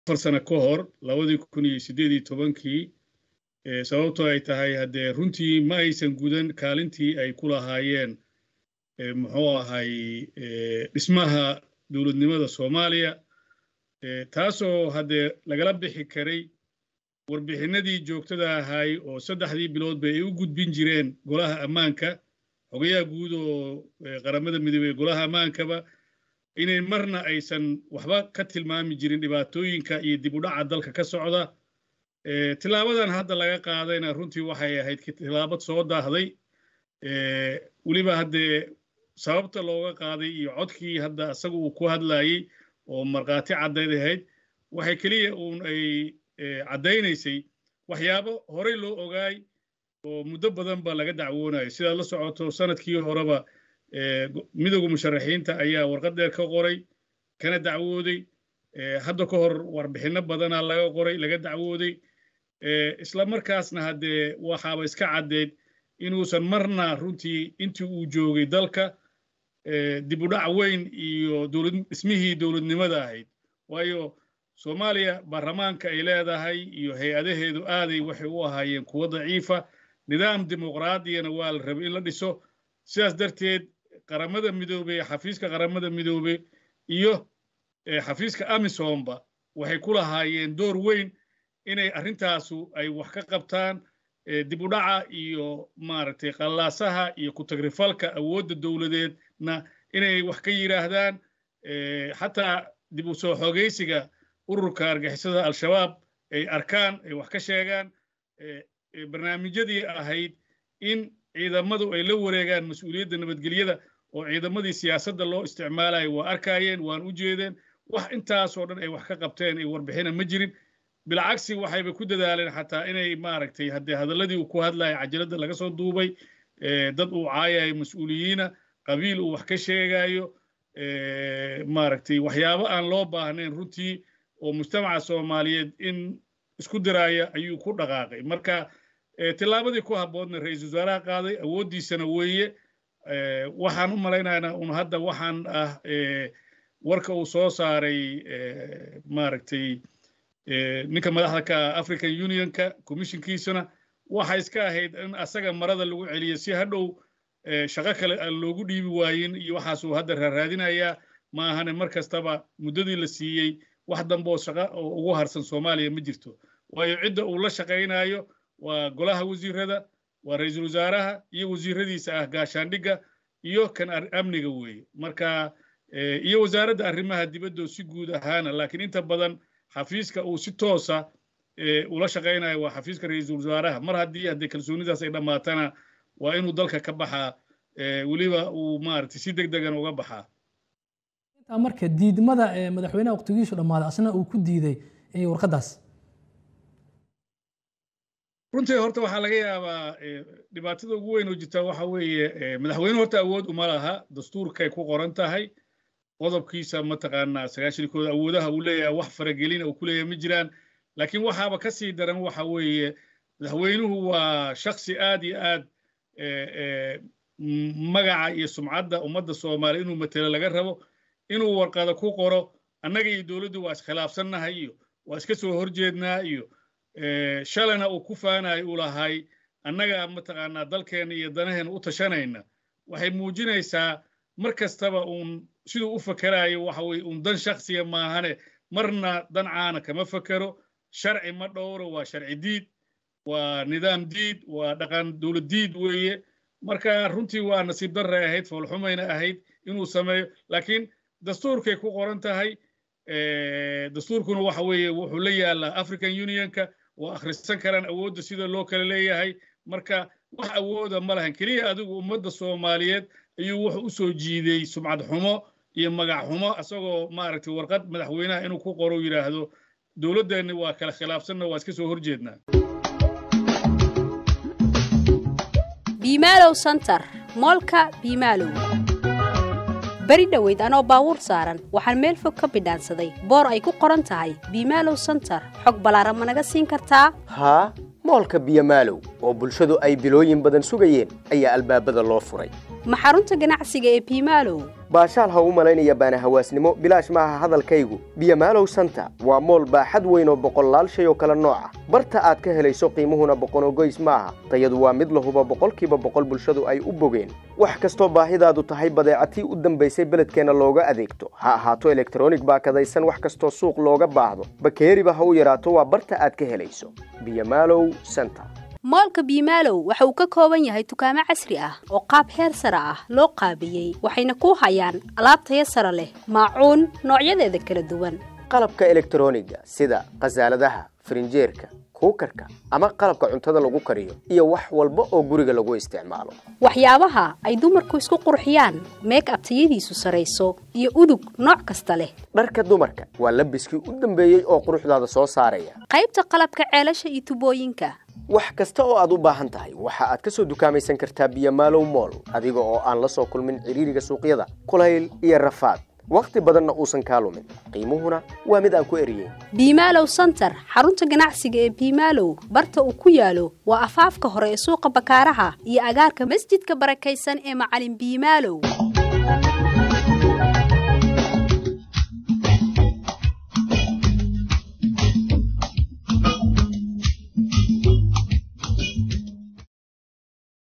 afar sano ka hor labadii kun iyo siddeed iyo tobankii sababtoo ay tahay haddee runtii ma aysan gudan kaalintii ay ku lahaayeen muxuu ahay dhismaha dowladnimada soomaaliya taasoo haddee lagala bixi karay warbixinadii joogtada ahay oo saddexdii biloodba ay u gudbin jireen golaha ammaanka xogayaha guud oo qaramada midoobey golaha ammaankaba inay marna aysan waxba ka tilmaami jirin dhibaatooyinka iyo dib u dhaca dalka ka socda tilaabadan hadda laga qaadayna runtii waxay ahayd tilaabad soo daahday weliba haddee sababta looga qaaday iyo codkii hadda isaga uu ku hadlayey oo markhaati caddayd ahayd waxay keliya uun ay caddaynaysay waxyaabo horey loo ogaay oo muddo badan ba laga dacwoonayo sidaad la socoto sanadkii horeba midowga musharaxiinta ayaa warqad dheer ka qoray kana dacwooday hadda ka hor warbixinno badanaa laga qoray laga dacwooday isla markaasna haddee waxaaba iska caddeed inuusan marna runtii intii uu joogay dalka dib u dhac weyn iyo dhismihii dowladnimada ahayd waayo soomaaliya baarlamaanka ay leedahay iyo hay-adaheedu aaday waxay u ahaayeen kuwo daciifa nidaam dimuqraadiyana waa la rabay in la dhiso sidaas darteed qaramada midoobe xafiiska qaramada midoobe iyo xafiiska amisomba waxay ku lahaayeen door weyn inay arrintaasu ay wax ka qabtaan dib u dhaca iyo maaragtay qallaasaha iyo ku-tagrifalka awoodda dowladeedna inay wax ka yidhaahdaan xataa dib u soo xoogaysiga ururka argixisada al-shabaab ay arkaan ay wax ka sheegaan barnaamijyadii ahayd in ciidamadu ay la wareegaan mas-uuliyadda nabadgelyada oo ciidamadii siyaasadda loo isticmaalayo waa arkaayeen waan u jeedeen wax intaasoo dhan ay wax ka qabteen ay warbixina ma jirin bilcagsi waxayba ku dadaaleen xataa inay maaragtay haddee hadalladii uu ku hadlaya cajaladda laga soo duubay dad uu caayayo mas-uuliyiina qabiil uu wax ka sheegayo maaragtay waxyaabo aan loo baahnayn runtii oo mujtamaca soomaaliyeed in isku diraaya ayuu ku dhaqaaqay marka tillaabadii ku habboodna ra-iisul wasaaraha qaaday awooddiisana weeye waxaan u malaynaynaa un hadda waxaan ah warka uu soo saaray maaragtay ninka madaxda ka ah african unionka commissionkiisuna waxa iska ahayd in asaga marada lagu celiyo si hadhow shaqo kale aan loogu dhiibi waayin iyo waxaasuu hadda raaraadinayaa ma ahane mar kastaba muddadii la siiyey wax dambe oo shaqo oo ugu harsan soomaaliya ma jirto waayo cidda uu la shaqaynayo waa golaha wasiirada waa ra-iisul wasaaraha iyo wasiiradiisa ah gaashaandhigga iyo kan amniga weeye marka iyo wasaaradda arrimaha dibadda si guud ahaana laakiin inta badan xafiiska uu si toosa ula shaqaynayo waa xafiiska ra-iisul wasaaraha mar haddii haddee kalsoonidaas ay dhammaatana waa inuu dalka ka baxaa weliba uu maaragtay si deg degan uga baxaa intaa marka diidmada madaxweynaha waqtigiisu dhammaaday asna uu ku diiday warqaddaas runtii horta waxaa laga yaabaa dhibaatada ugu weyn oo jirta waxa weeye madaxweyne horta awood uma laha dastuurkay ku qoran tahay qodobkiisa mataqaanaa sagaashankooda awoodaha uu leeyahay wax faragelina uu ku leeyahay ma jiraan laakiin waxaaba ka sii daran waxa weeye madaxweynuhu waa shaksi aad iyo aad magaca iyo sumcadda ummadda soomaaliya inuu matelo laga rabo inuu warqada ku qoro annaga iyo dowladdu waa iskhilaafsannahay iyo waa iska soo horjeednaa iyo shalana uu ku faanayo uu lahay annaga mataqaanaa dalkeenna iyo danaheena u tashanayna waxay muujinaysaa mar kastaba uun siduu u fakerayo waxa weye uun dan shaksiya maahane marna dan caana kama fakero sharci ma dhowro waa sharci diid waa nidaam diid waa dhaqan dowlad diid weeye marka runtii waa nasiib darray ahayd foolxumayna ahayd inuu sameeyo laakiin dastuurkay ku qoran tahay dastuurkuna waxa weeye wuxuu la yaalaa african unionka waa akhrisan karaan awoodda sida loo kala leeyahay marka wax awooda ma lahan keliya adigu ummadda soomaaliyeed ayuu wuxuu u soo jiiday sumcad xumo iyo magac xumo asagoo maaragtay warqad madaxweynaha inuu ku qoro yidhaahdo dowladdeenni waa kala khilaafsanna waa iska soo horjeednaa biimaalow santar moolka biimaalow beri dhoweyd anoo baabuur saaran waxaan meel fog ka bidhaansaday boor ay ku qoran tahay biimaalow santar xog ballaaran ma naga siin kartaa haa moolka biyomaalow oo bulshadu ay bilooyin badan sugayeen ayaa albaabada loo furay ma xarunta ganacsiga ee biimaalow baashaal ha u malaynaya baana hawaasnimo bilaash maaha hadalkaygu biyamaalow santa waa mool baaxad weyn oo boqollaal shay oo kale nooca barta aad ka helayso qiimuhuna boqonogoys maaha tayadu waa mid lahuba boqolkiiba boqol bulshadu ay u bogeen wax kastoo baahidaadu tahay badeecatii u dambaysay beledkeenna looga adeegto ha ahaato elektronig baakadaysan wax kastoo suuq looga baahdo bakeeriba ha u yaraato waa barta aad ka helayso biyamaalow santa moolka biimaalow waxa uu ka kooban yahay dukaamo casri ah oo qaab heer sare ah loo qaabiyey waxayna ku hayaan alaab taya sare leh maacuun noocyadeeda kala duwan qalabka elektroniga sida khasaaladaha farinjeerka kuukarka ama qalabka cuntada lagu kariyo iyo wax walba oo guriga lagu isticmaalo waxyaabaha ay dumarku isku qurxiyaan meek ab tayadiisu sarayso iyo udug nooc kasta leh dharka dumarka waa labiskii u dambeeyey oo quruxdaada soo saaraya qaybta qalabka ceelasha iyo tubooyinka wax kasta oo aad u baahan tahay waxa aad ka soo dukaamaysan kartaa biyamaalow mool adiga oo aan la soo kulmin ciriiriga suuqyada kulayl iyo rafaad wakhti badanna uusan kaa lumin qiimuhuna waa mid aan ku eriyeyn biimaalow santar xarunta ganacsiga ee biimaalow barta uu ku yaalo waa afaafka hore ee suuqa bakaaraha iyo agaarka masjidka barakaysan ee macalin biimaalow